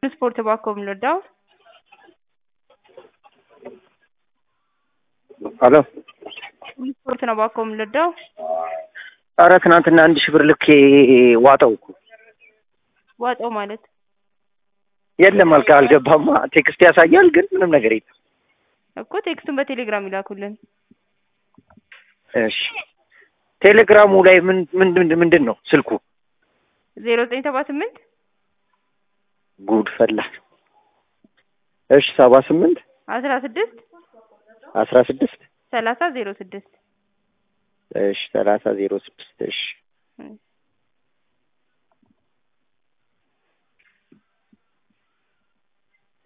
ስፖርት ባኮ የምንወዳው ሄሎ ስፖርት ነው ባኮ የምንወዳው። ኧረ ትናንትና አንድ ሺህ ብር ልኬ ዋጠው እኮ ዋጣው ማለት የለም አልካ አልገባማ። ቴክስት ያሳያል ግን ምንም ነገር የለም። እኮ ቴክስቱን በቴሌግራም ይላኩልን። እሺ ቴሌግራሙ ላይ ምን ምንድን ምንድን ነው ስልኩ? ዜሮ ዘጠኝ ሰባ ስምንት ጉድ ፈላ። እሺ ሰባ ስምንት አስራ ስድስት አስራ ስድስት ሰላሳ ዜሮ ስድስት እሺ ሰላሳ ዜሮ ስድስት እሺ